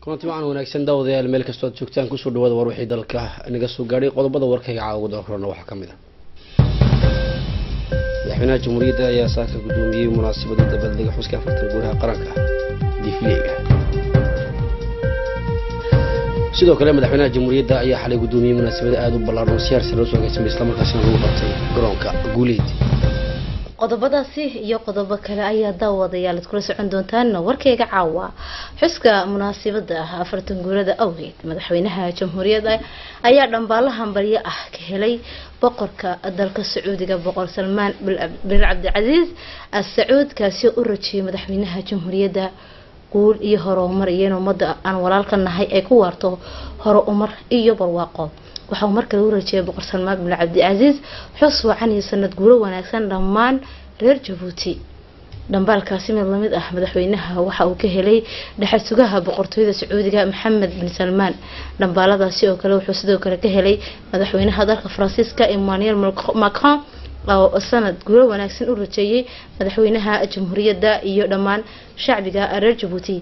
kulanti wacan wanaagsan daawadayaal meel kastoo aad joogtaan kusoo dhawaada war wixii dalka naga soo gaadhay qodobada warkayga caawa dal korona waxaa ka mid ah madaxweynaha jamhuuriyadda ayaa saaka guddoomiyey munaasabada dabaaldega xuska afartan guuraha qaranka difileega sidoo kale madaxweynaha jamhuuriyadda ayaa xalay guddoomiyey munaasabada aada u ballaadhan oo siyaar sare loo soo agaasimay islamarkaasina lagu qabtay garoonka guuleyd qodobadaasi iyo qodobo kale ayaa daawadayaal ad kula socon doontaan warkeyga caawa xuska munaasabada ah afartan guurada awgeed madaxweynaha jamhuuriyadda ayaa dhambaalahan baryo ah ka helay boqorka dalka sacuudiga boqor salmaan bin cabdicasiis as-sacuud kaasi u rajiyay madaxweynaha jamhuuriyadda guul iyo horumar iyo in ummadda aan walaalka nahay ay ku waarto hore umar iyo barwaaqo waxauu markale u rajeeyay boqor salmaan bin cabdicasiis xus wacan iyo sanad guuro wanaagsan dhammaan reer jabuuti dhambaalkaasi mid lamid ah madaxweynaha waxa uu ka helay dhexal sugaha boqortooyada sacuudiga maxamed bin salmaan dhambaaladaasi oo kale wuxuu sidoo kale ka helay madaxweynaha dalka faransiiska emmanuel macron oo sanad guuro wanaagsan u rajeeyay madaxweynaha jamhuuriyadda iyo dhammaan shacbiga reer jabuuti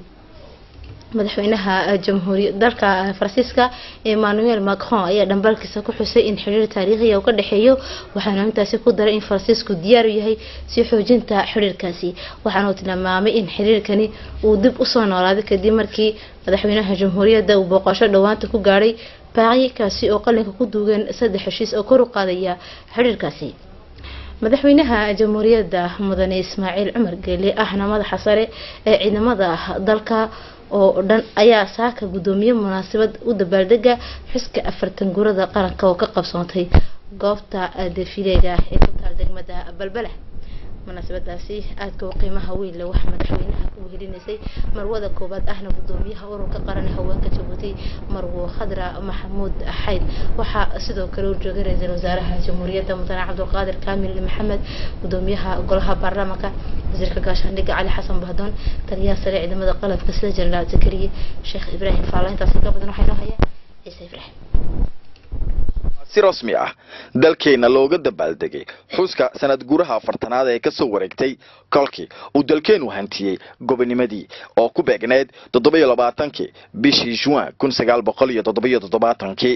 madaxweynaha jamhuuriya dalka faransiiska emmanuel macron ayaa dhambaalkiisa ku xusay in xiriir taariikhiya uu ka dhexeeyo waxaana intaasi ku daray in faransiisku diyaar u yahay sii xoojinta xiriirkaasi waxaana uu tilmaamay in xiriirkani uu dib usoo noolaaday kadib markii madaxweynaha jamhuuriyadda uu booqasho dhowaanta ku gaadhay baaqi kaasi oo qalinka ku duugeen saddex heshiis oo kor u qaadaya xiriirkaasi madaxweynaha jamhuuriyadda mudane ismaaciil cumar geele ahna madaxa sare ee ciidamada dalka oo dhan ayaa saaka guddoomiye munaasabad u dabaaldega xuska afartan guurada qaranka oo ka qabsoontay goobta defileega ee ku taal degmada balbala munaasabadaasi aadka u qiimaha weyn leh waxaa madaxweynaha ku wehelinaysay marwada koowaad ahna guddoomiyaha ururka qaran ee haweenka jabuuti marwo khadra maxamuud xayd waxaa sidoo kale u joogay ra-iisul wasaaraha jamhuuriyadda mudane cabdulqaadir kaamil maxamed guddoomiyaha golaha baarlamaanka wasiirka gaashaandhigga cali xasan bahdoon taliyaha sare ciidamada qalabka sida jenaraal zakariye sheekh ibraahim faala intaasi ka badan waxaa inoo haya ciise ibraahim si rasmi ah dalkeena looga dabaaldegay xuska sanad guuraha afartanaad ee kasoo wareegtay kolkii uu dalkeenu hantiyey gobonimadii oo ku beegneyd toddoba-iyo labaatankii bishii juin kun sagaal boqol iyo toddoba-iyo toddobaatankii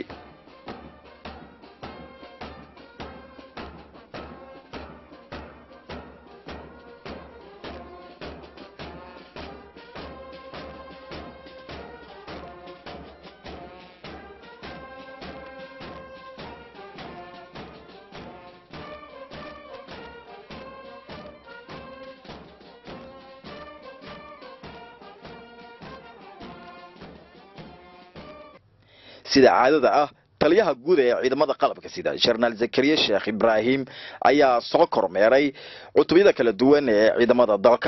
sida caadada ah taliyaha guud ee ciidamada qalabka sida jenaraal zakariya sheekh ibraahim ayaa soo kormeeray cutubyada kala duwan ee ciidamada dalka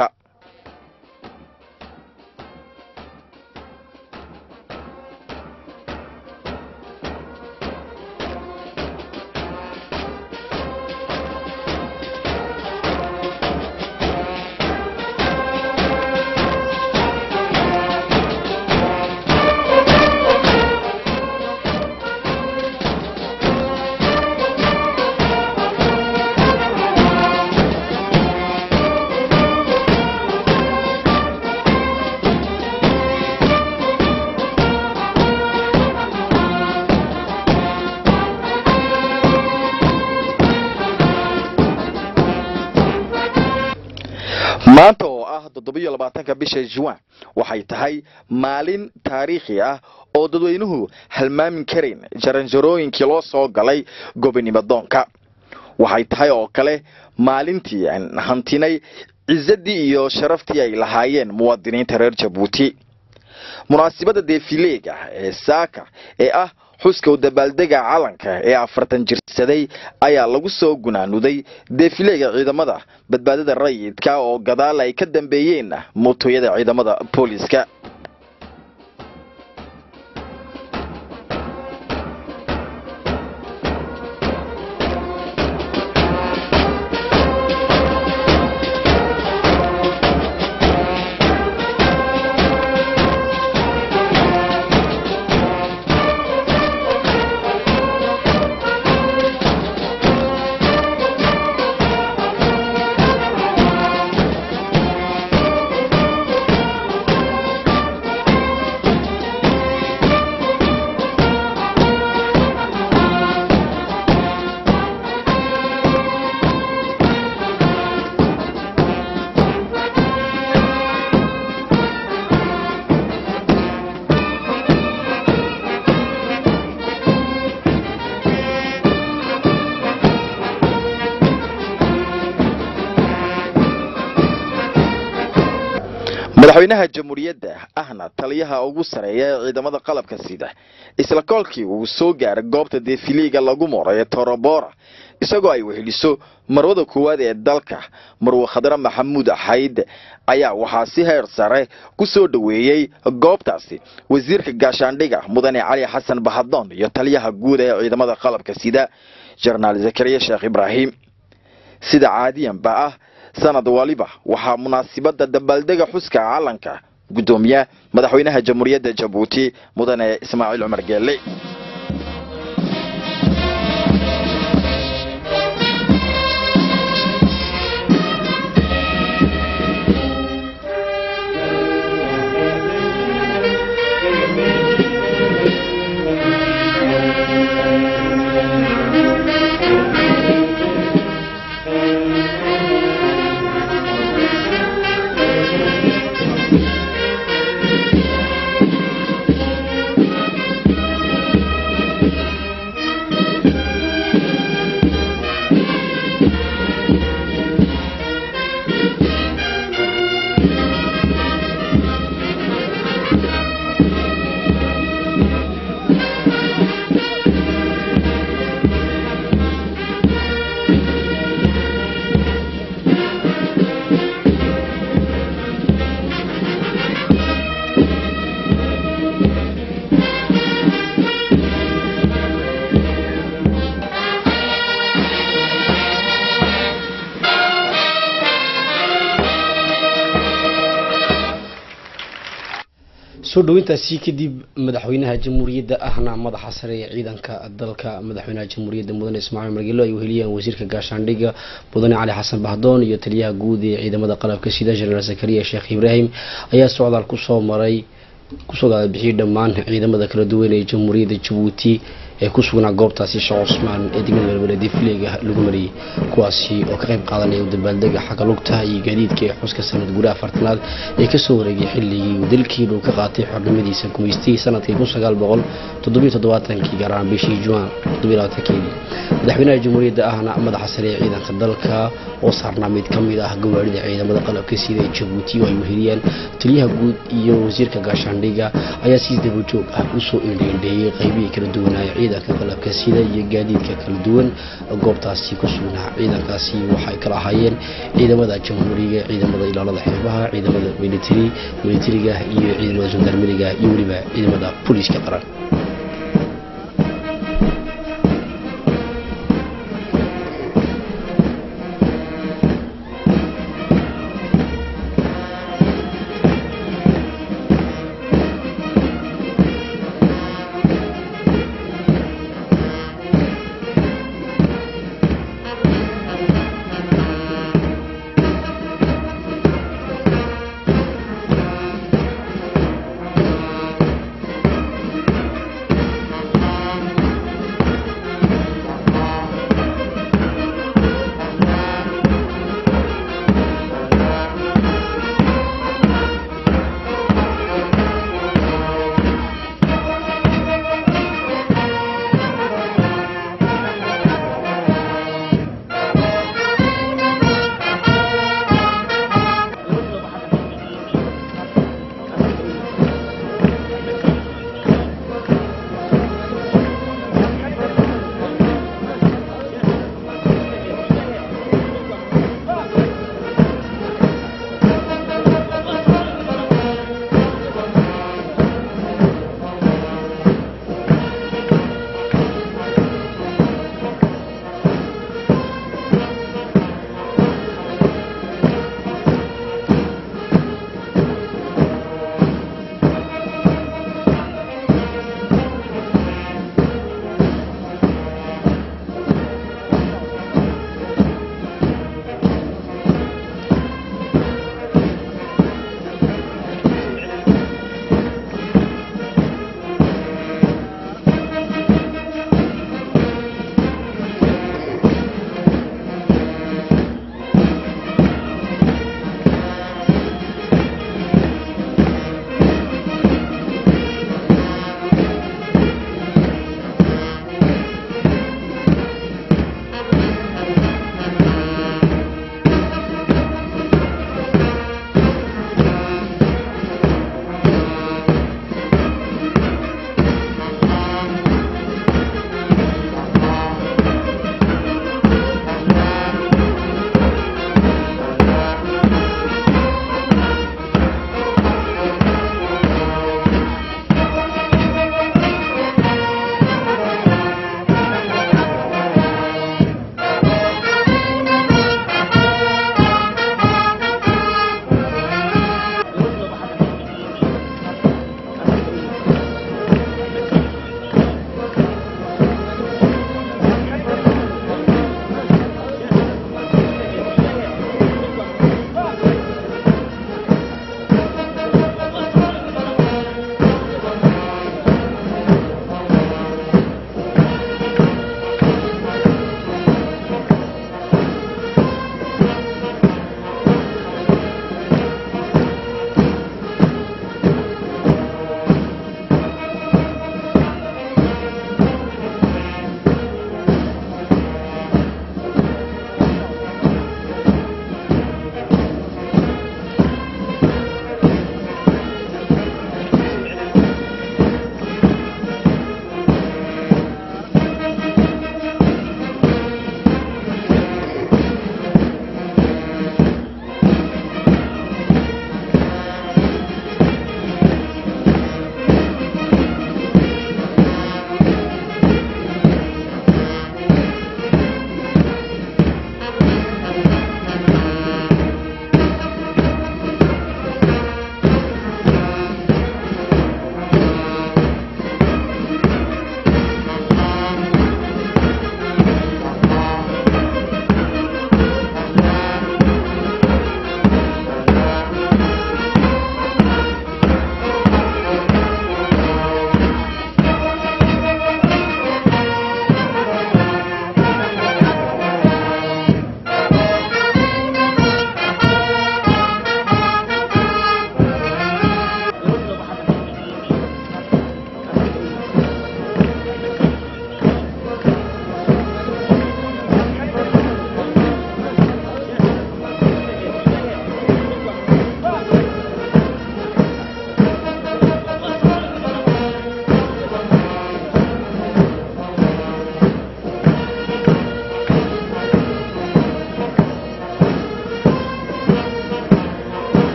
maanta oo ah toddoba-iyo labaatanka bisha juin waxay tahay maalin taariikhi ah oo dadweynuhu halmaamin karayn jaranjarooyinkii loo soo galay gobonimo doonka waxay tahay oo kale maalintii aan hantinay cisadii iyo sharaftii ay lahaayeen muwaadiniinta reer jabuuti munaasibada defileega ee saaka ee ah xuska u dabaaldega calanka ee afartan jirsaday ayaa lagu soo gunaanuday defileega ciidamada badbaadada rayidka oo gadaal ay ka dambeeyeen mootooyada ciidamada booliska madaxweynaha jamhuuriyadda ahna taliyaha ugu sareeya ee ciidamada qalabka sida isla koolkii uu soo gaaray goobta defiliiga lagu maro ee torobora isagoo ay weheliso marwada koowaad ee dalka marwe khadre maxamuud axayd ayaa waxaa si heer sare ku soo dhoweeyey goobtaasi wasiirka gaashaandhiga mudane cali xasan bahadoon iyo taliyaha guud ee ciidamada qalabka sida jenaraal zakariya sheekh ibraahim sida caadiyanba ah sanad waliba waxaa munaasibada dabaaldega xuska calanka guddoomiya madaxweynaha jamhuuriyadda jabuuti mudane ismaaciil cumar geelle soo dhawintaasi kadib madaxweynaha jamhuuriyadda ahna madaxa sare ee ciidanka dalka madaxweynaha jamhuuriyadda mudane ismaaciil margelo ay weheliyeen wasiirka gaashaandhigga mudane cali xasan bahdoon iyo taliyaha guud ee ciidamada qalabka sida jenaraal zakariya sheekh ibraahim ayaa socdaal kusoo maray kusoo gaadabixiyey dhammaan ciidamada kala duwan ee jamhuuriyadda jabuuti ee ku sugnaa goobtaasi sheekh cusmaan ee degmada beelbeledii filiga lagu mariyey kuwaasi oo ka qayb qaadanaya dabaaldega xagga lugta iyo gaadiidka ee xuska sanad gudaha afartanaad ee kasoo wareegay xilligii uu dalkiinu ka qaatay xornimadiisa gumaystihii sanadkii kun sagaal boqol toddobiyo toddobaatankii gaar ahaan bishii juan toddobiyo labaatankeedii madaxweynaha jamhuuriyadda ahna madaxa sare ee ciidanka dalka oo saarnaa mid ka mid ah gawaarida ciidamada qalabka sida ee jabuuti oo ay weheliyeen taliyaha guud iyo wasiirka gaashaandhiga ayaa si dabajoog ah usoo indheendheeyey qaybihii kala duwanaaye ciidanka qalabka sida iyo gaadiidka kala duwan goobtaasi ku sugnaa ciidankaasi waxay kala ahaayeen ciidamada jamhuuriga ciidamada ilaalada xeebaha ciidamada military militariga iyo ciidamada jandarmeriga iyo weliba ciidamada booliiska qaran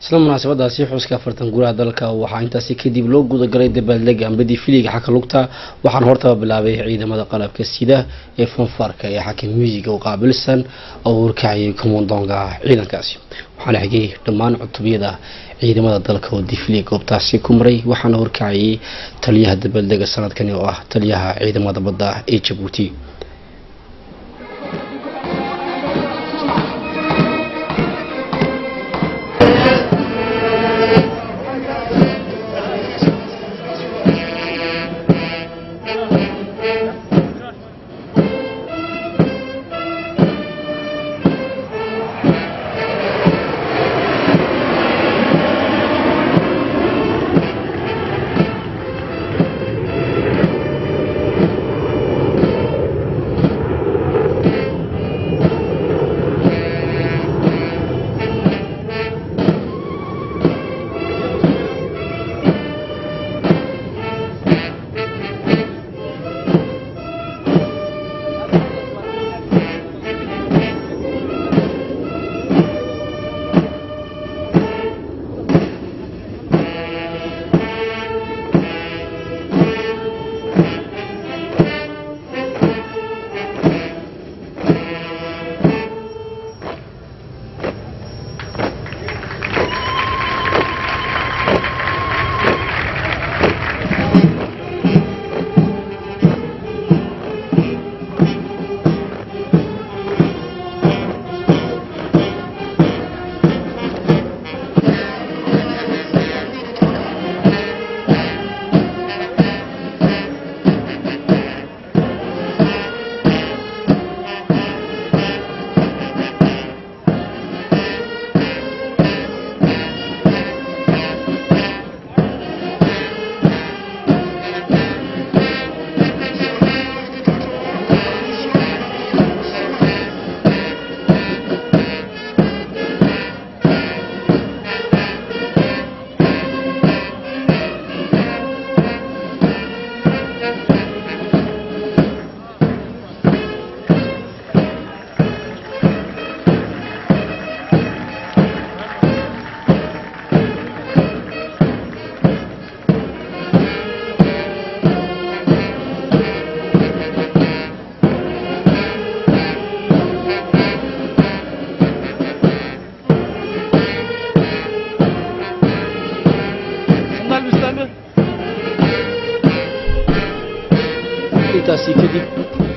isla munaasabadaasi xuska afartan guuraha dalka waxaa intaasi kadib loo gudagalay dabaaldega ambadii filiga xaka lugta waxaana hortaba bilaabay ciidamada qalabka sida ee fonfarka ee xaka muusiga u qaabilsan oo warkacayay komondonga ciidankaasi waxaana xigay dhammaan cutubiyada ciidamada dalka oo difli goobtaasi ku maray waxaana horkacayay taliyaha dabaaldega sanadkani oo ah taliyaha ciidamada badda ee jabuuti intaasi kadib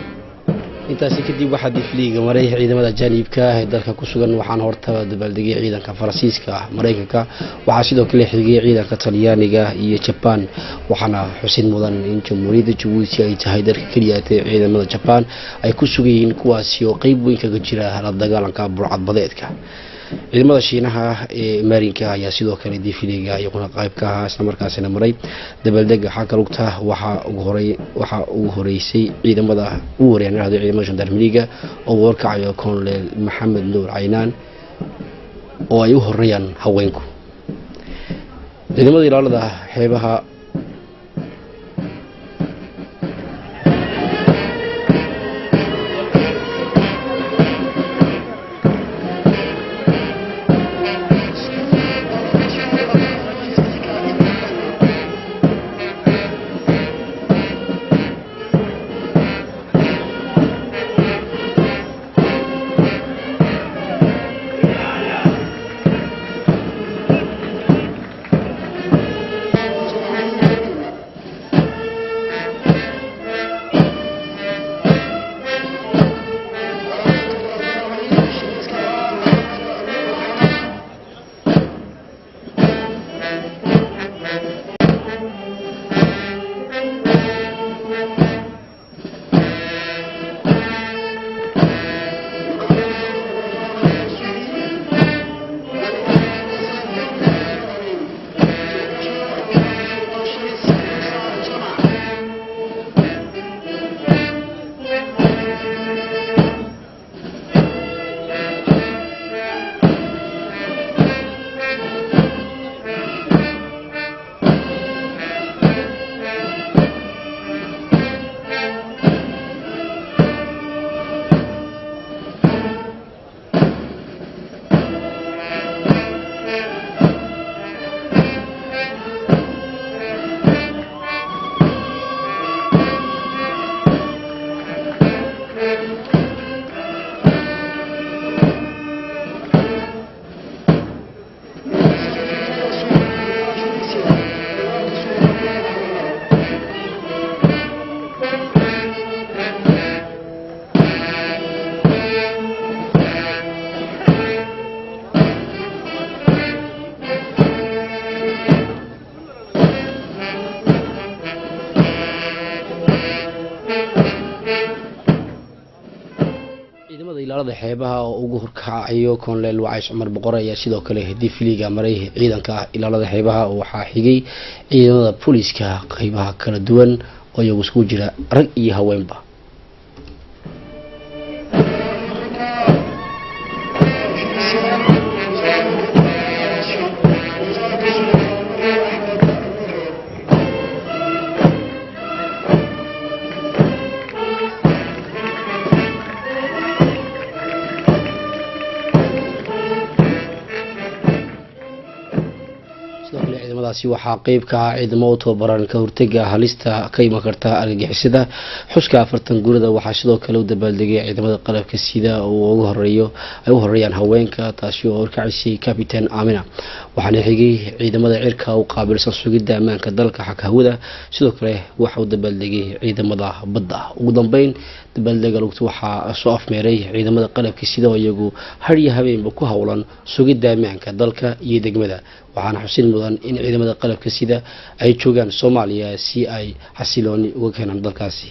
intaasi kadib waxaa difliiga maray ciidamada jaanibka ah ee dalka ku sugan waxaana hortaba dabaaldegay ciidanka faransiiska ah maraykanka waxaa sidoo kale xigay ciidanka talyaaniga iyo jabaan waxaana xusid mudan in jamhuuriyadda jabuuti ay tahay dalka keliya ee ciidamada jabaan ay ku sugan yihiin kuwaasi oo qeyb weyn kaga jira la dagaalanka burcadbadeedka ciidamada shiinaha ee maarinka ayaa sidoo kale difiliga iyaguna qayb ka ahaa islamarkaasina maray dabaaldega xagga lugta waxaa ugu horey waxaa ugu horeysay ciidamada ugu horeeyaan dhahdo ciidamada gendarmeriga oo warkacayo colonel maxamed nuur caynaan oo ay u horeeyaan haweenku ciidamada ilaalada xeebaha ciidamada ilaalada xeebaha oo ugu horkacayo koonleel wacays cumar boqor ayaa sidoo kale difiliga maray ciidanka ilaalada xeebaha waxaa xigay ciidamada booliiska qeybaha kala duwan oo iyagu iskugu jira rag iyo haweenba sidoo kale ciidamadaasi waxaa qeyb ka ah ciidamo u tababaran ka hortega halista ka iman karta argagixisada xuska afartan gurida waxaa sidoo kale u dabaaldegay ciidamada qalabka sida uu ugu horeeyo ay u horeeyaan haweenka taasi oo horkacisay capitan amina waxaana xigay ciidamada cirka u qaabilsan sugidda ammaanka dalka xag hawada sidoo kale waxa u dabaaldegay ciidamada badda ugu dambeyn dabaaldega lugta waxaa soo afmeeray ciidamada qalabka sida oo iyagu har iyo habeenba ku howlan sugidda ammaanka dalka iyo degmada waxaana xusin mudan in ciidamada qalabka sida ay joogaan soomaaliya si ay xasilooni uga keenaan dalkaasi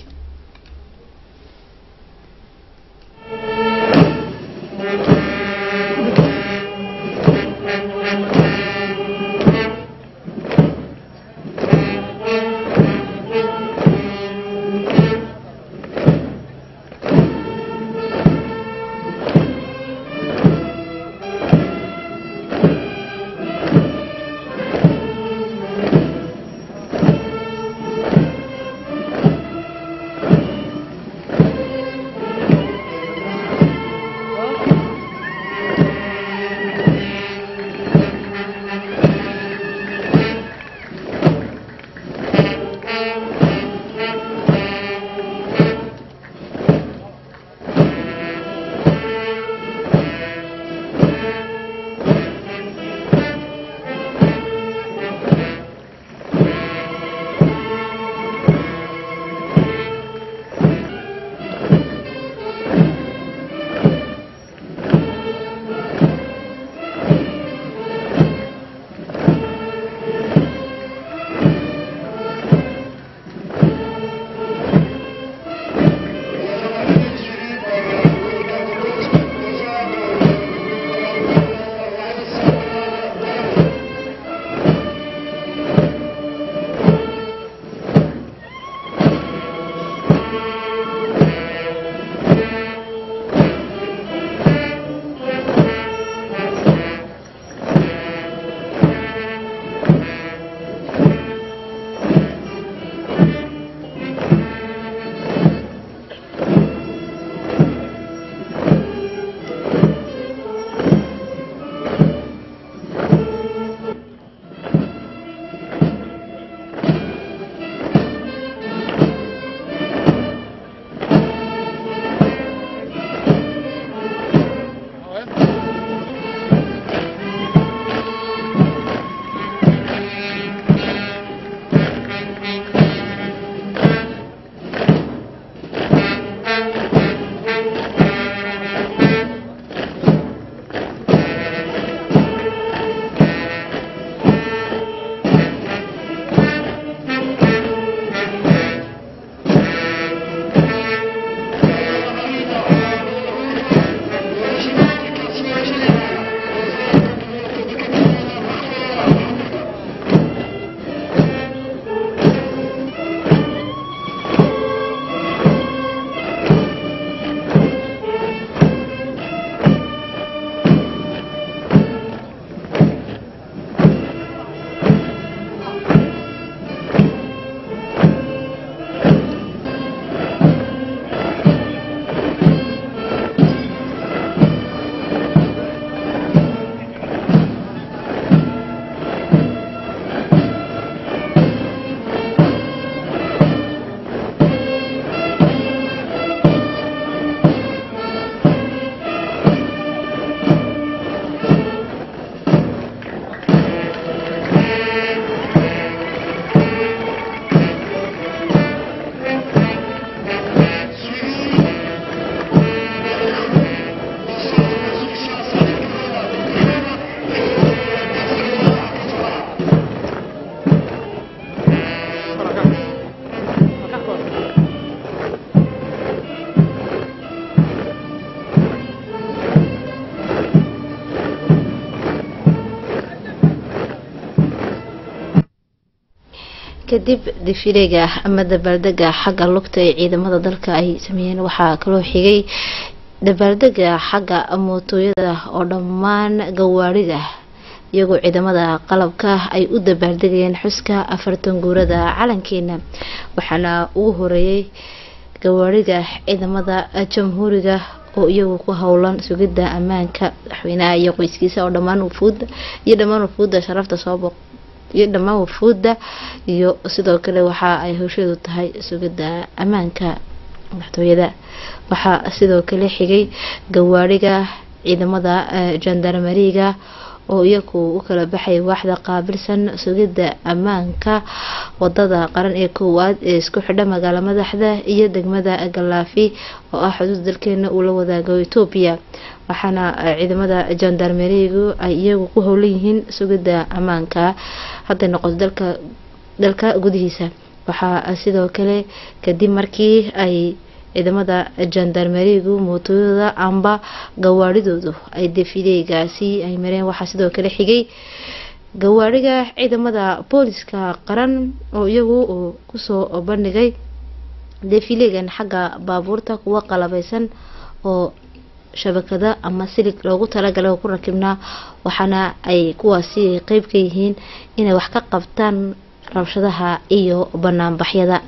kadib difileega ama dabaaldega xagga lugta ee ciidamada dalka ay sameeyeen waxaa kaloo xigay dabaaldega xagga mootooyada oo dhammaan gawaarida iyagoo ciidamada qalabka ay u dabaaldegayeen xuska afartan guurada calankeena waxaana ugu horeeyay gawaarida ciidamada jamhuuriga oo iyagu ku howlan sugidda ammaanka madaxweynaha iyo qoyskiisa oo dhammaan wafuudda iyo dhammaan wafuudda sharafta soo boq iyo dhammaan wafuudda iyo sidoo kale waxa ay howsheedu tahay sugidda ammaanka madaxtooyada waxaa sidoo kale xigay gawaariga ciidamada jandarmeriga oo iyagu u kala baxay waaxda qaabilsan sugidda ammaanka wadada qaran ee koowaad ee isku xidha magaalo madaxda iyo degmada galaafi oo ah xuduud dalkeena uu la wadaago etoobiya waxaana ciidamada jandarmerigu ay iyagu ku howlan yihiin sugidda ammaanka hadday noqoto dalka dalka gudihiisa waxaa sidoo kale kadib markii ay ciidamada jandarmerigu mootooyada amba gawaaridoodu ay defileegaasi ay mareen waxaa sidoo kale xigay gawaariga ciidamada booliska qaran oo iyagu uu kusoo bandhigay defileegan xagga baabuurta kuwa qalabeysan oo shabakada ama silig loogu talagalay oo ku rakibnaa waxaana ay kuwaasi qeyb ka yihiin inay wax ka qabtaan rabshadaha iyo banaanbaxyada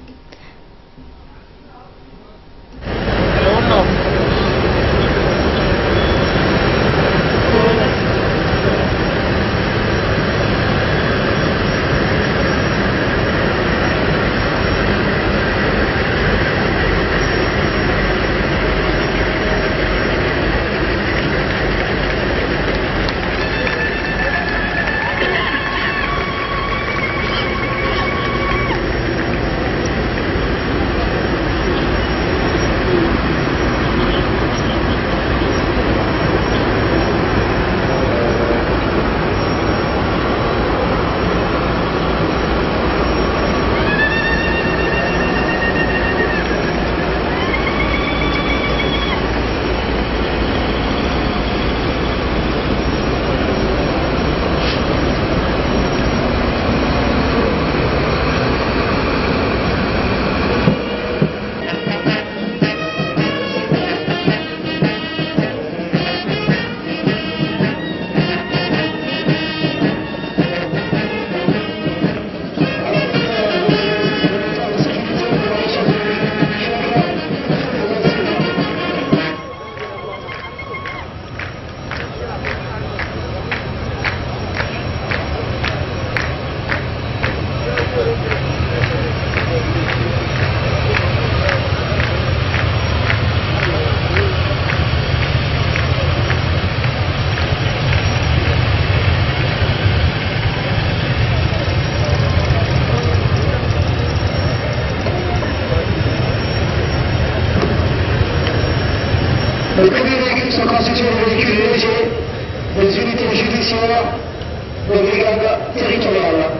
Le communiqué d'équipe sont constitués de véhicules légers, des unités judiciaires, des brigades territoriales.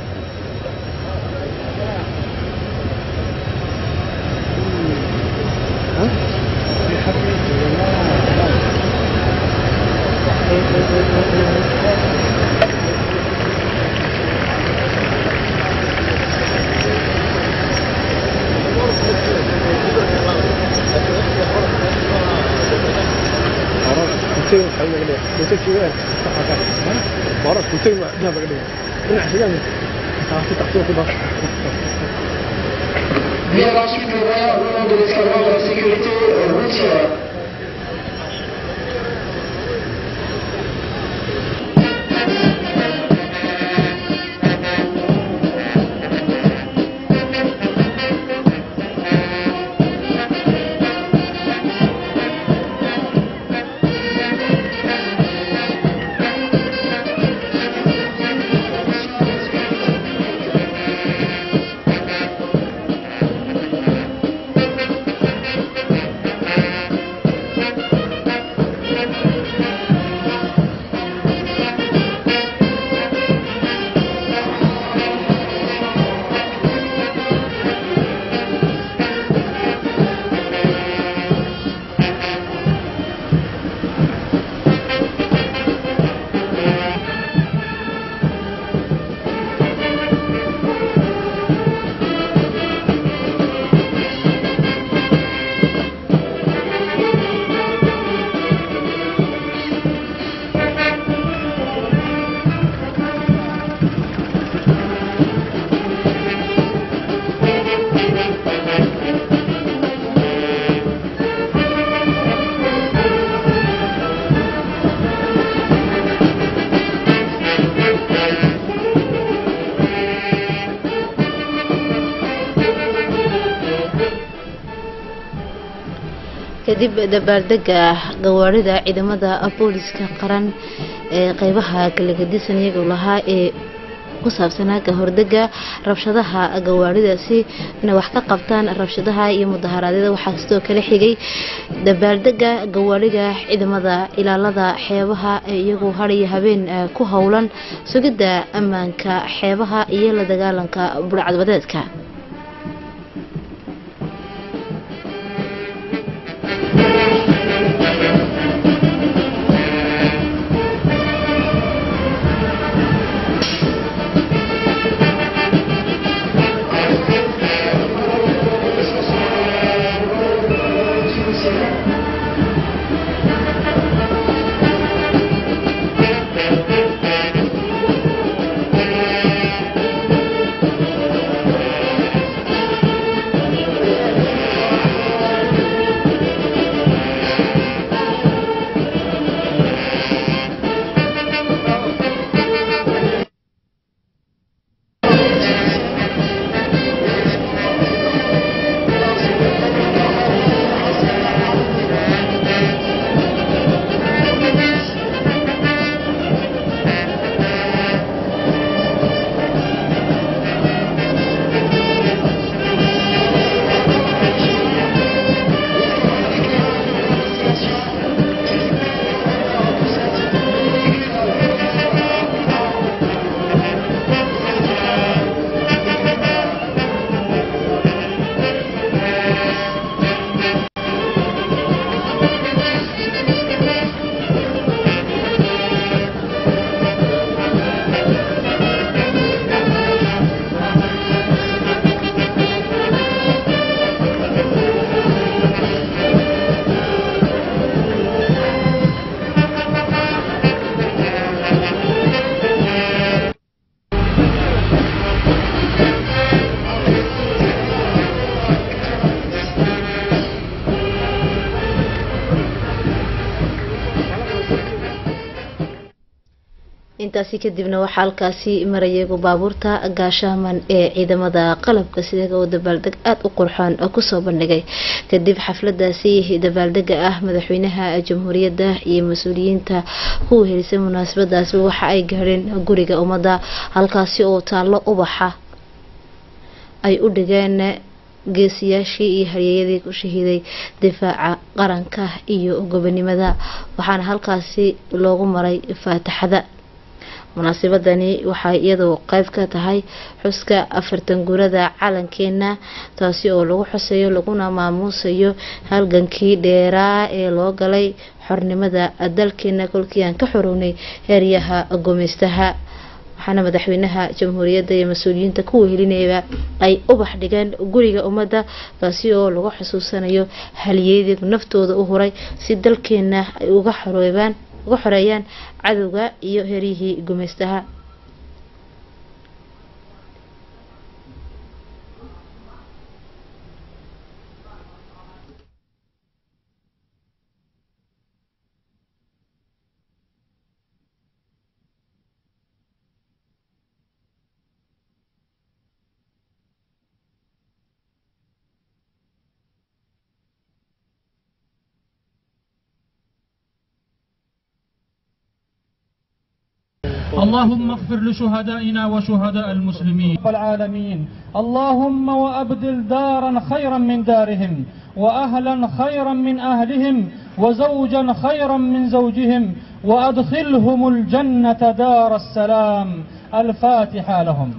Vient ensuite le voyage au nom de l'escadron de la sécurité routière. kadib dabaaldega gawaarida ciidamada booliska qaran ee qeybaha kalagadisan iyagoo lahaa ee ku saabsanaa kahordega rabshadaha gawaaridaasi inay wax ka qabtaan rabshadaha iyo mudaharaadyada waxaa sidoo kale xigay dabaaldega gawaarida ciidamada ilaalada xeebaha ee iyagoo hadiyo habeen ku howlan sugidda ammaanka xeebaha iyo la dagaalanka burcadbadeedka intaasi kadibna waxaa halkaasi marayagu baabuurta gaashaaman ee ciidamada qalabka sidaga oo dabaaldeg aada u qurxoon oo kusoo bandhigay kadib xafladaasi dabaaldega ah madaxweynaha jamhuuriyadda iyo mas-uuliyiinta ku wehelisay munaasabadaasi waxa ay gaadheen guriga ummadda halkaasi oo taallo ubaxa ay u dhigeen geesiyaashii iyo haryeyadii ku shahiiday difaaca qaranka iyo gobonimada waxaana halkaasi loogu maray faataxada munaasabadani waxay iyadoo qeyb ka tahay xuska afartan guurada calankeena taasi oo lagu xusayo laguna maamuusayo halgankii dheeraa ee loo galay xornimada dalkeena kolkii aan ka xorownay heeryaha gumeystaha waxaana madaxweynaha jamhuuriyadda iyo mas-uuliyiinta ku wehelinayaba ay ubax dhigeen guriga ummadda kaasi oo lagu xusuusanayo halyeydii naftooda u huray si dalkeena ay uga xoroobaan uga xoreeyaan cadowga iyo heryihii gumeystaha اللهم اغفر لشهدائنا وشهداء المسلمين رب العالمين اللهم وأبدل دارا خيرا من دارهم وأهلا خيرا من أهلهم وزوجا خيرا من زوجهم وأدخلهم الجنة دار السلام الفاتحة لهم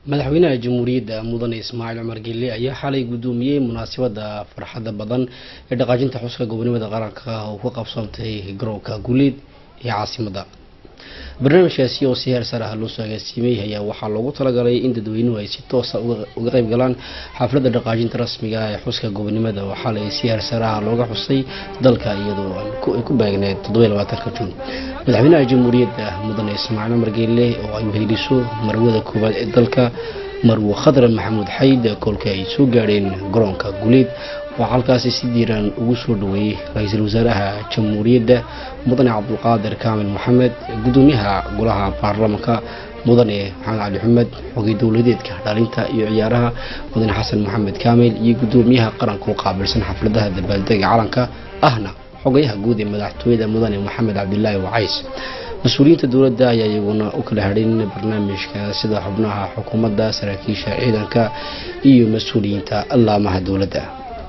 madaxweynaha jamhuuriyadda mudane ismaaciil cumar gelle ayaa xalay guddoomiyey munaasabadda farxadda badan ee dhaqaajinta xuska gobonimada qaranka oo ka qabsantay garoonka guuleed ee caasimadda barnaamijkaasi oo si heer sare ah loo soo agaasiimay ayaa waxaa loogu talagalay in dadweynuhu ay si toosa uga qayb galaan xafladda dhaqaajinta rasmiga ah ee xuska gobonimada oo xalay si heer sare ah looga xusay dalka iyadoo ay ku baagneed toddobaatanka juun madaxweynaha jamhuuriyadda mudane ismaaciil cumar geelle oo ay weheliso marwada koowaad ee dalka marwo khadre maxamuud xayd kolka ay soo gaadheen garoonka guuleed waxaa halkaasi si diiran ugu soo dhaweeyey ra-iisul wasaaraha jamhuuriyadda mudane cabdulqaadir kaamil maxamed gudoomiyaha golaha baarlamaanka mudane maxamed cali xumed xogay dowladeedka dhaalinta iyo ciyaaraha mudane xasan maxamed kaamil iyo gudoomiyaha qaranka u qaabilsan xafladaha dabaaldega calanka ahna xogayaha guud ee madaxtooyada mudane maxamed cabdilaahi wacays mas-uuliyiinta dowladda ayaa iyaguna u kala hadhin barnaamijka sida xubnaha xukuumadda saraakiisha ciidanka iyo mas-uuliyiinta allaamaha dowladda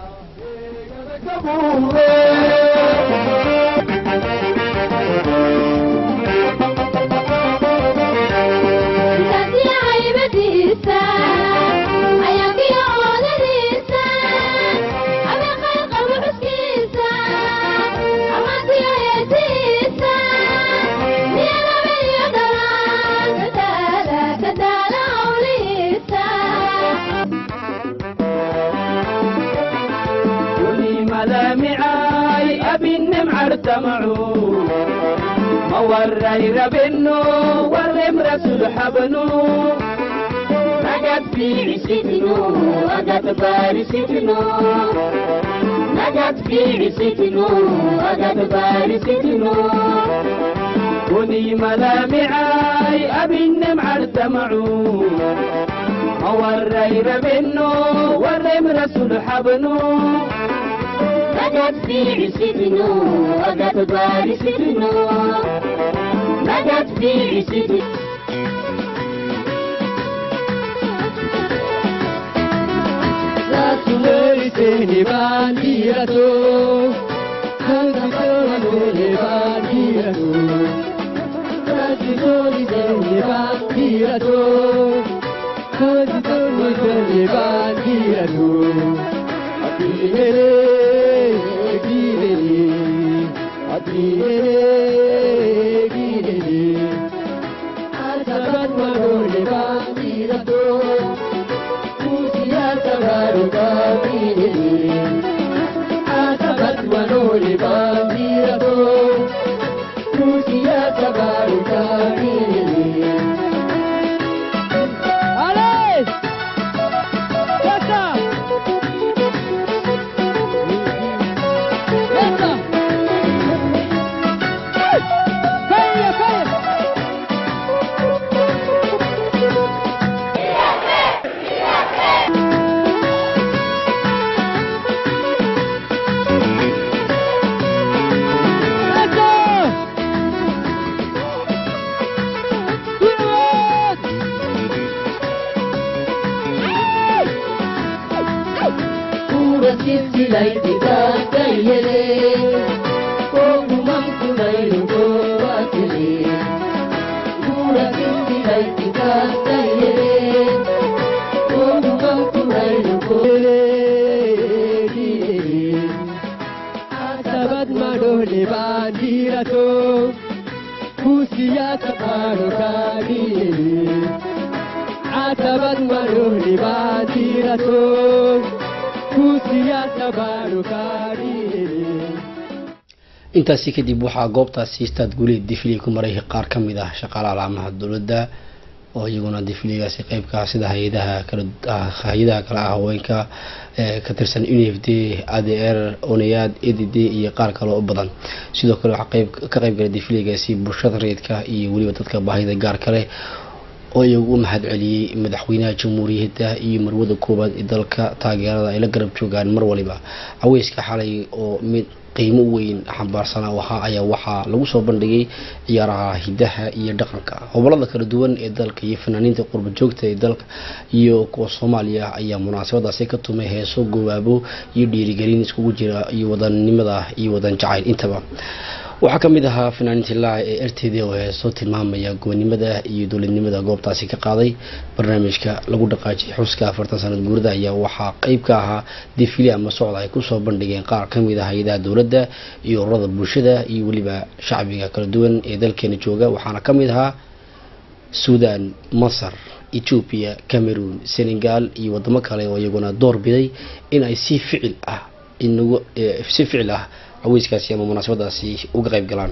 mawaray rabeno warem rasul habno nagat fiicisitno agat barisitno nagat fiicisitno agat barisitno kuni malamicay abinem cartamacu mawaray rabeno warem rasul habno نجد في عسدنا أجد بارسدنا نجد في عسدنا لا تمارسني بانديرتو أنت تمارسني بانديرتو لا تمارسني بانديرتو أنت تمارسني بانديرتو أبي intaasi kadib waxaa goobtaasi istaad guuleed difliga ku maray qaar ka mid ah shaqaalaha laamaha dowladda oo iyaguna difligaasi qeybka sida hay-adaha kala hay-adaha kale ah haweenka ka tirsan unf d a d r onayaad e d d iyo qaar kale oo badan sidoo kale waxaa qeyb ka qeyb galay difligaasi bulshada reedka iyo weliba dadka baahida gaar kale oo iyagu u mahad celiyey madaxweynaha jamhuuriyadda iyo marwada koowaad ee dalka taageerada ay la garab joogaan mar waliba caweyska xalay oo mid qiimo weyn xambaarsanaa wahaa ayaa waxaa lagu soo bandhigay ciyaaraha hidaha iyo dhaqanka gobolada kala duwan ee dalka iyo fanaaniinta qurba joogta ee dalka iyo kuwa soomaaliya ayaa munaasabadaasi ka tumay heeso gowaabo iyo dhiirigelin iskugu jira iyo wadanimada iyo wadan jacayl intaba waxaa ka mid ahaa fanaaniintii laaca ee erteedii oo heesoo tilmaamaya gobonimada iyo dowladnimada goobtaasi ka qaaday barnaamijka lagu dhaqaajiyay xuska afartan sanad guurada ayaa waxaa qeyb ka ahaa difili ama socda ay kusoo bandhigeen qaar ka mid ah hay-adaha dowladda iyo ururada bulshada iyo weliba shacbiga kala duwan ee dalkeena jooga waxaana ka mid ahaa suudan masar etoobiya cameroon senegal iyo wadamo kale oo iyaguna door biday in ay si ficil ah inagu si ficil ah caweyskaasi ama munaasabadaasi uga qayb galaan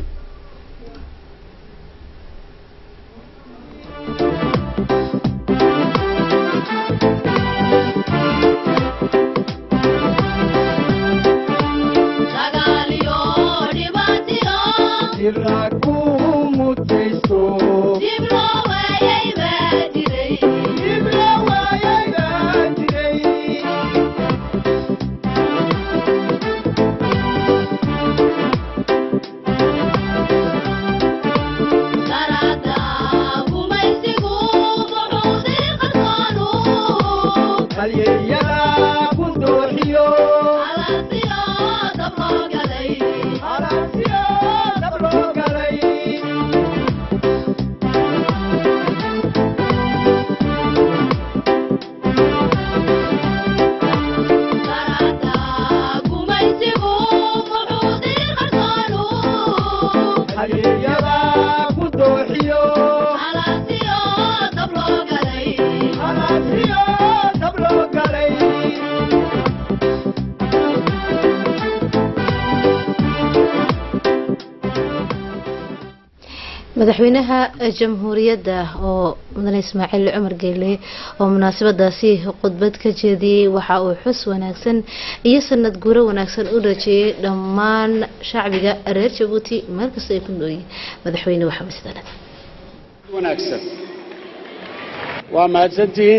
madaxweynaha jamhuuriyadda oo mudane ismaaciil cumar geele oo munaasabadaasi khudbad ka jeediyey waxa uu xus wanaagsan iyo sanad guuro wanaagsan u rajeeyay dhammaan shacbiga reer jabuuti meel kasta ay ku nooyiin madaxweyne waxaa masdanad wanaagsan waa mahadsantihiin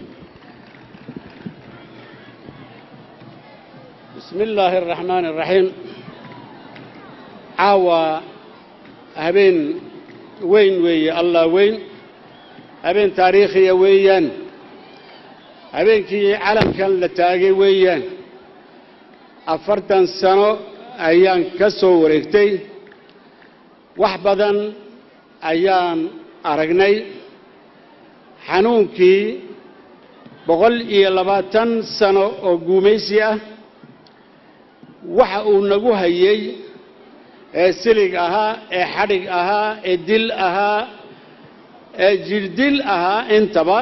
bismi illaahi araxmaani araxiim caawa habeen weyn weeye allah weyn habeen taariikhiya weeyaan habeenkii calamkan la taagay weeyaan afartan sano ayaan ka soo wareegtay wax badan ayaan aragnay xanuunkii boqol iyo labaatan sano oo guumaysi ah waxa uu nagu hayay ee silig ahaa ee xadhig ahaa ee dil ahaa ee jirdil ahaa intaba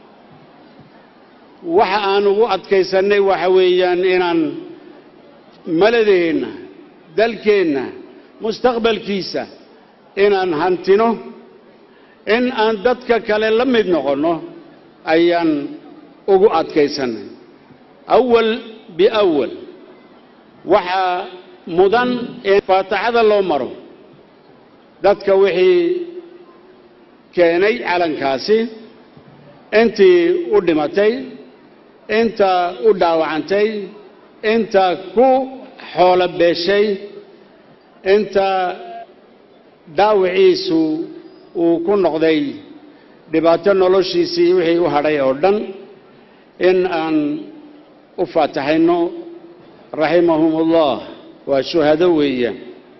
waxa aan ugu adkaysannay waxa weeyaan inaan maladeenna dalkeenna mustaqbalkiisa inaan hantino in aan dadka kale la mid noqonno ayaan ugu adkaysannay awal biawal waxaa mudan in faataxada loo maro dadka wixii keenay calankaasi intii u dhimatay inta u dhaawacantay inta ku xoolo beeshay inta dhaawiciisu uu ku noqday dhibaato noloshiisii wixii u hadhay oo dhan in aan u faataxayno raximahum ullah waa shuhado weeyaan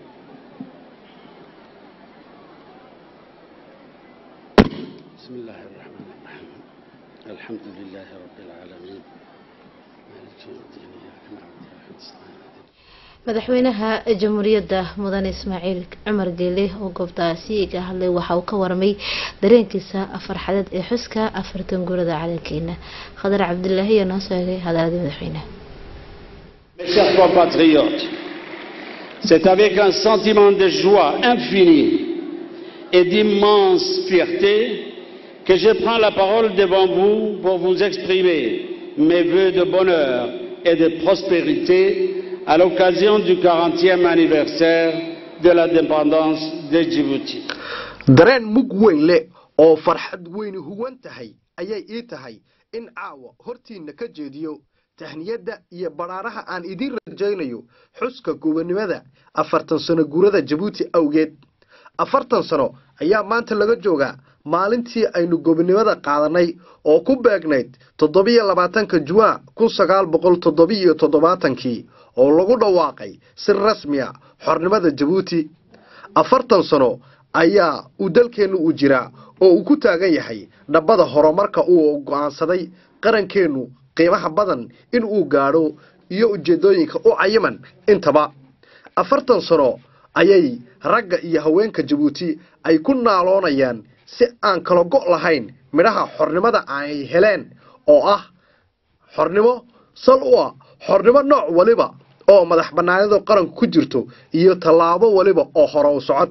bismi illaahi araxmaan araxiim alxamdu lilaahi rabbi alcaalamiin maaliki yawmiddiin iyaaka nacbudu wa iyaaka nastaciin madaxweynaha jamhuuriyadda mudane ismaaciil cumar geele oo goobtaasi ka hadlay waxa uu ka warmay dareenkiisa farxadeed ee xuska afartan guurada calankeena khadar cabdilaahi ayaa noo sheegay hadaaladii madaxweynaha Mes chers compatriotes, c'est avec un sentiment de joie infinie et d'immense fierté que je prends la parole devant vous pour vous exprimer mes voeux de bonheur et de prospérité à l'occasion du 40e anniversaire de l'indépendance de Djibouti. dareen mug weyn leh oo farxad weyni huwan tahay ayay ii tahay in caawa hortiinna ka jeediyo tahniyadda iyo badhaaraha aan idiin rajaynayo xuska gobonnimada afartan sano guurada jabuuti awgeed afartan sano ayaa maanta laga joogaa maalintii aynu gobonnimada qaadanay oo ku beegnayd toddobiyo labaatanka juwaa kun sagaal boqol toddobiyo toddobaatankii oo lagu dhawaaqay si rasmiya xornimada jabuuti afartan sano ayaa uu dalkeennu u jiraa oo uu ku taagan yahay dhabbada horumarka uu go'aansaday qarankeennu qiimaha badan in uu gaadho iyo ujeedooyinka u cayiman intaba afartan sano ayay ragga iyo haweenka jabuuti ay ku naaloonayaan si aan kala go' lahayn midhaha xornimada ay heleen oo ah xornimo sal u ah xornimo nooc waliba oo madax bannaanida qaranku ku jirto iyo tallaabo waliba oo hore u socod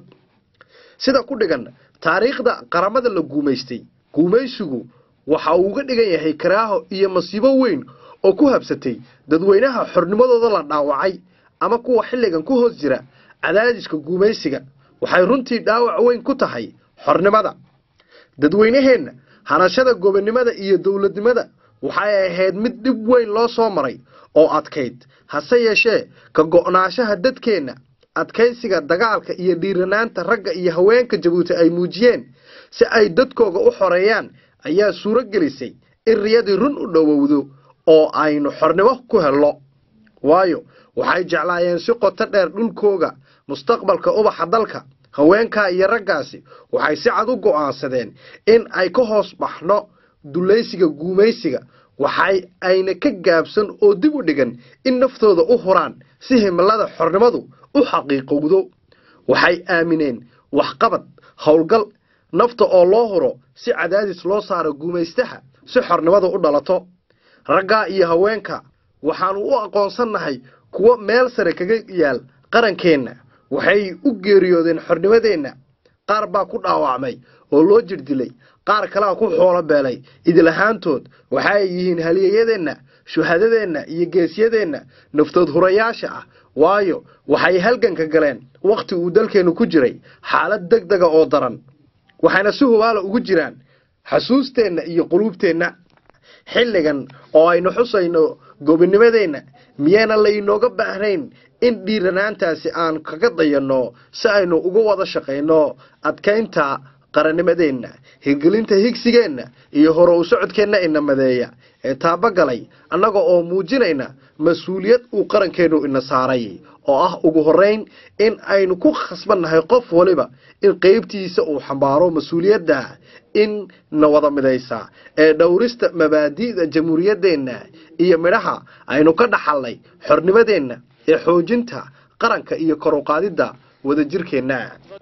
sida ku dhigan taariikhda qaramada la guumaystay guumaysigu waxa uu uga dhigan yahay karaaho iyo masiibo weyn oo ku habsatay dadweynaha xornimadooda la dhaawacay ama kuwa xilligan ku hoos jira cadaadiska guumaysiga waxay runtii dhaawac weyn ku tahay xornimada dadweynaheenna hanashada gobonnimada iyo dowladnimada waxay ahayd mid dhib weyn loo soo maray oo adkayd hase yeeshee ka go'naanshaha dadkeenna adkaysiga dagaalka iyo dhiiranaanta ragga iyo haweenka jabuuti ay muujiyeen si ay dadkooga u xoreeyaan ayaa suuro gelisay in riyadii run u dhowowdo oo aynu xornimo ku helno waayo waxay jeclaayeen si qoto dheer dhulkooga mustaqbalka ubaxa dalka haweenkaa iyo raggaasi waxay si cad u go'aansadeen in ay ka hoos baxno dulaysiga guumaysiga waxay ayna ka gaabsan oo dib u dhigan in naftooda u huraan si himilada xornimadu u xaqiiqowdo waxay aamineen waxqabad howlgal nafta oo loo huro si cadaadis loo saaro guumaystaha si xornimadu u dhalato raggaa iyo haweenka waxaanu u aqoonsannahay kuwo meel sare kaga yaal qarankeenna waxay u geeriyoodeen xornimadeenna qaar baa ku dhaawacmay oo loo jirdilay qaar kalea ku xoolo beelay idilahaantood waxaay yihiin haliyeyadeenna shuhadadeenna iyo geesyadeenna naftood hurayaasha ah waayo waxay halganka galeen wakhti uu dalkeennu ku jiray xaalad deg dega oo daran waxayna si hubaala ugu jiraan xasuusteenna iyo quluubteenna xilligan oo aynu xusayno gobonimadeenna miyayna laynooga baahnayn in dhiiranaantaasi aan kaga dayanno si aynu uga wada shaqayno adkaynta qarannimadeenna hirgelinta higsigeenna iyo hore u socodkeenna ina madeeya ee taabagalay annaga oo muujinayna mas-uuliyad uu qarankeennu ina saaray oo ah ugu horrayn in aynu ku khasbannahay qof waliba in qeybtiisa uu xambaaro mas-uuliyadda in na wada midaysa ee dhowrista mabaadi'da jamhuuriyaddeenna iyo midhaha aynu ka dhaxalnay xornimadeenna ee xoojinta qaranka iyo kor u qaadidda wadajirkeenna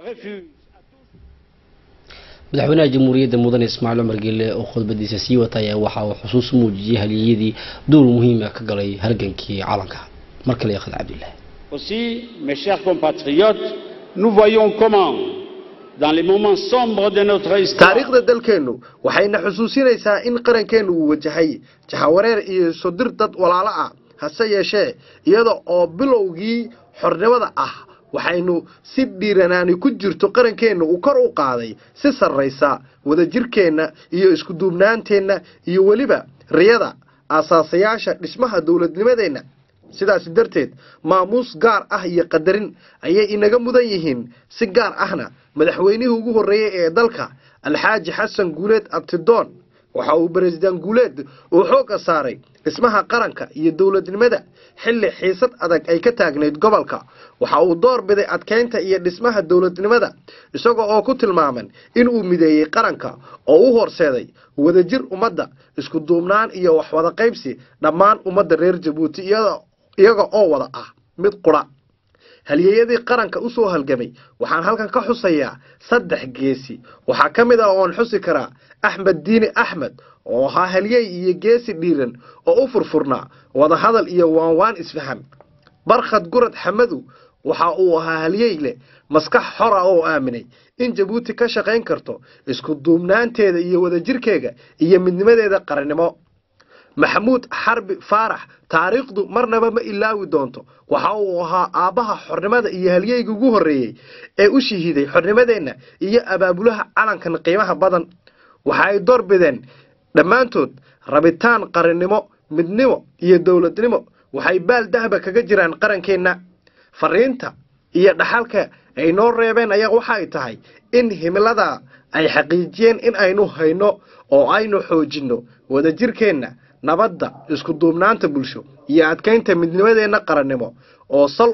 madaxweynaha jamhuuriyadda mudane ismaaciil cumar gelle oo khudbadiisa sii wata ayaa waxa uu xusuus muujiyey haliyadii door muhiim ah ka galay halgankii calanka mar kale yakhad cabdillahi Aussi, mes chers compatriotes, nous voyons comment, dans les moments sombres de notre histoire, taariikhda dalkeennu waxayna xusuusinaysaa in qarankeennu uu wajahay jahawareer iyo sodir dad walaalo ah hase yeeshee iyada oo bilowgii xornimada ah waxaynu si dhiiranaani ku jirto qarankeenna uu kor u qaaday si sarraysa wadajirkeenna iyo iskuduubnaanteenna iyo weliba riyada aasaasayaasha dhismaha dowladnimadeenna sidaasi darteed maamuus gaar ah iyo qadarin ayay inaga mudan yihiin si gaar ahna madaxweynihii ugu horreeyey ee dalka alxaaji xasan guuleed abtidoon waxa uu beresident guuleed uu xoogga saaray dhismaha qaranka iyo dowladnimada xilli xiisad adag ay ka taagnayd gobolka waxa uu door biday adkeynta iyo dhismaha dowladnimada isaga oo ku tilmaaman inuu mideeyey qaranka oo u horseeday wadajir ummadda isku duubnaan iyo waxwada qaybsi dhammaan ummadda reer jabuuti iyada iyaga oo wada ah mid qura halyeeyadii qaranka usoo halgamay waxaan halkan ka xusayaa saddex geesi waxaa ka mid ah oon xusi karaa axmed diini axmed oo ahaa halyey iyo geesi dhiiran oo u furfurnaa wadahadal iyo waanwaan isfaham barkhad gurad xamadu waxa uu ahaa halyey leh maskax xor ah oo aaminay in jabuuti ka shaqayn karto isku duubnaanteeda iyo wadajirkeega iyo midnimadeeda qarannimo maxamuud xarbi faarax taariikhdu marnaba ma ilaawi doonto waxa uu ahaa aabbaha xornimada iyo halyeyga ugu horreeyey ee u shahiiday xornimadeenna iyo abaabulaha calankan qiimaha badan waxa ay door bideen dhammaantood rabitaan qarannimo midnimo iyo dowladnimo waxay baal dahba kaga jiraan qarankeenna fariinta iyo dhaxalka ay noo reebeen ayaa waxa ay tahay in himilada ay xaqiijiyeen in aynu hayno oo aynu xoojinno wadajirkeenna nabadda isku duubnaanta bulsho iyo adkaynta midnimadeenna qarannimo oo sal u ah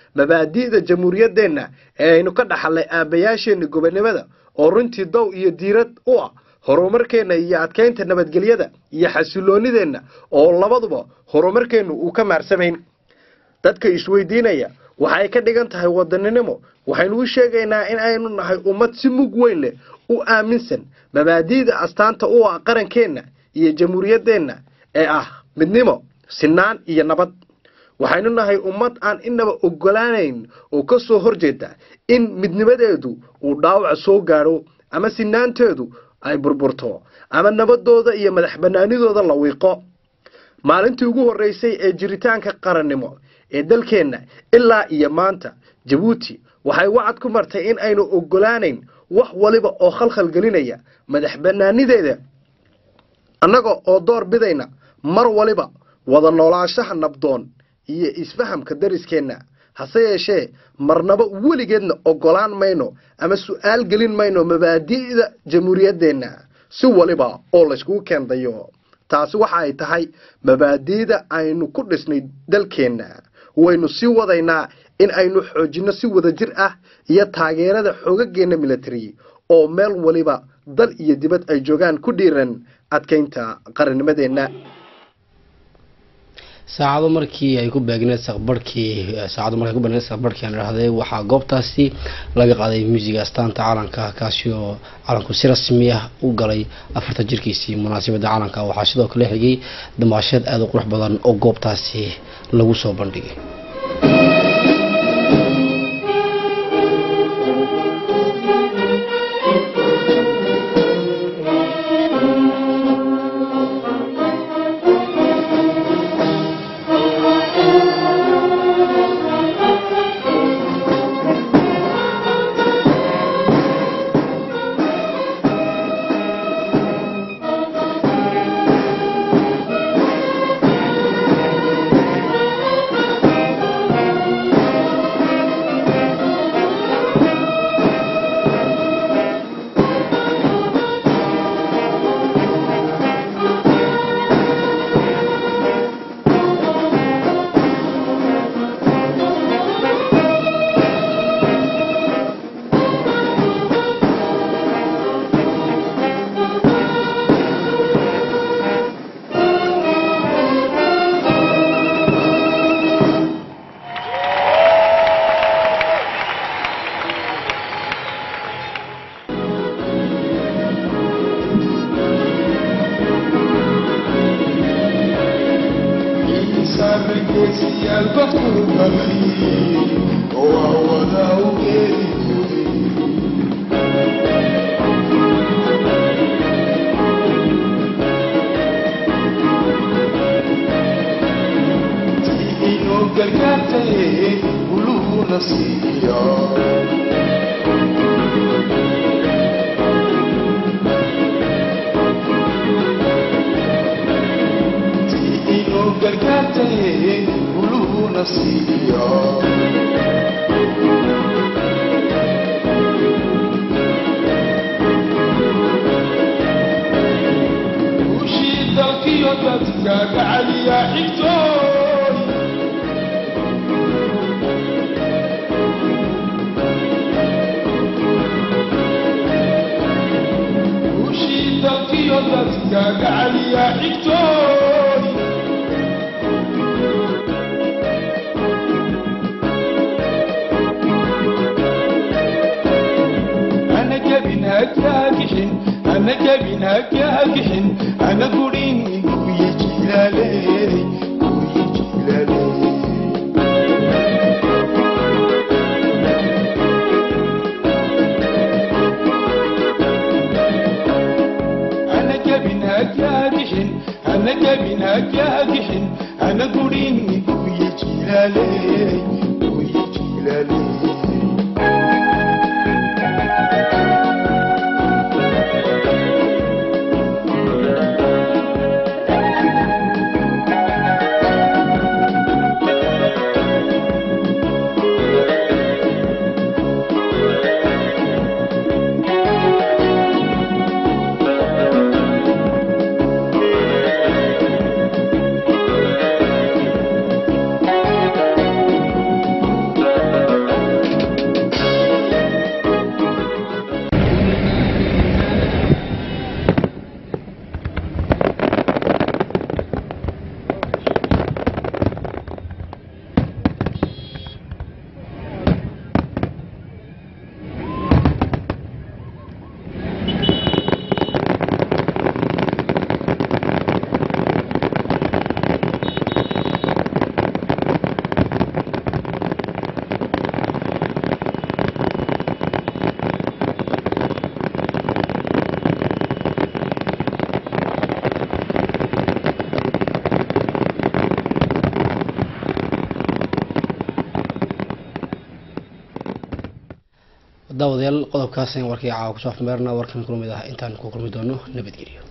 mabaadi'da jamhuuriyaddeenna ee aynu ka dhaxalnay aabbayaasheenna gobonimada oo runtii dow iyo diirad u ah horumarkeenna iyo adkaynta nabadgelyada iyo xasiloonideenna oo labaduba horumarkeennu uu ka maarsamayn dadka isweydiinaya waxay ka dhigan tahay wadaninimo waxaynu u sheegaynaa in aynu nahay ummad si mug weyn leh u aaminsan mabaadi'da astaanta u ah qarankeenna iyo jamhuuriyaddeenna ee ah midnimo sinaan iyo nabad waxaynu nahay ummad aan inaba ogolaanayn oo ka soo horjeeda in midnimadeedu uu dhaawaca soo gaadho ama sinaanteedu ay burburto ama nabadooda iyo madax banaanidooda la wiiqo maalintii ugu horreysay ee jiritaanka qarannimo ee dalkeenna ilaa iyo maanta jabuuti waxay wacad ku martay in aynu ogolaanayn wax waliba oo khalkhal gelinaya madax banaanideeda annaga oo door bidayna mar waliba wada noolaanshaha nabdoon iyo isfahamka dariskeenna hase yeeshee marnaba weligeedna ogolaan mayno ama su-aal gelin mayno mabaadi'da jamhuuriyaddeenna si waliba oo layskugu keendayo taasi waxa ay tahay mabaadi'da aynu ku dhisnay dalkeenna waynu sii wadaynaa in aynu xoojinno si wadajir ah iyo taageerada xoogageenna military oo meel waliba dal iyo dibad ay joogaan ku dhiiran adkaynta qarannimadeenna saacado markii ay ku beegneed saqbarhkii saacado markay ku beegneed saqbarhkii aan idhahday waxaa goobtaasi laga qaaday muusiga astaanta calanka kaasi oo calanku si rasmi ah u galay afartan jirkiisii munaasabadda calanka waxaa sidoo kale xigay damaasheed aada u qurux badan oo goobtaasi lagu soo bandhigay daawadayaal qodobkaas ayaan warkii caawa kusoo afmeerna warkan kulmid ah intaan ku kulmi doono nabadgelyo